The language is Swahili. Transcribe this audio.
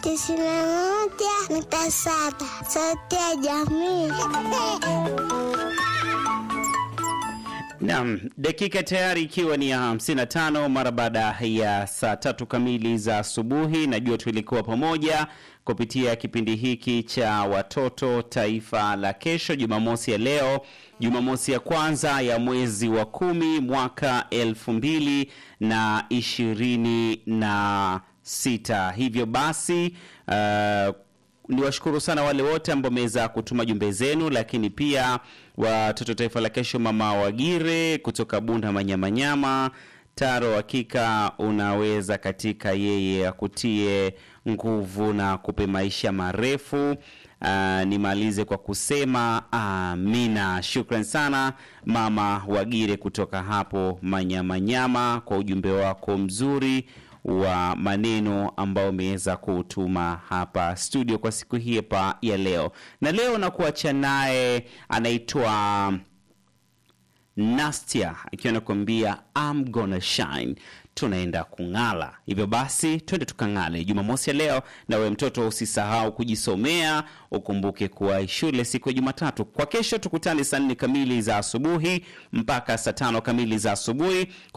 tisini na moja nukta saba sauti ya jamii. Naam, dakika tayari ikiwa ni ya 55 mara baada ya saa tatu kamili za asubuhi. Najua tulikuwa pamoja kupitia kipindi hiki cha watoto taifa la kesho, Jumamosi ya leo, Jumamosi ya kwanza ya mwezi wa kumi mwaka elfu mbili na ishirini na sita. Hivyo basi uh, niwashukuru sana wale wote ambao wameweza kutuma jumbe zenu, lakini pia watoto taifa la kesho, mama Wagire kutoka Bunda Manyamanyama Taro, hakika unaweza katika yeye akutie nguvu na kupe maisha marefu. Uh, nimalize kwa kusema amina. Shukran sana mama Wagire kutoka hapo Manyamanyama kwa ujumbe wako mzuri wa maneno ambao umeweza kutuma hapa studio kwa siku hii hapa ya leo. Na leo nakuacha naye anaitwa Nastia akiwa nakuambia I'm gonna shine, tunaenda kung'ala. Hivyo basi twende tukang'ale Jumamosi ya leo. Na we mtoto, usisahau kujisomea, ukumbuke kuwa shule siku ya Jumatatu. Kwa kesho tukutane saa nne kamili za asubuhi mpaka saa tano kamili za asubuhi.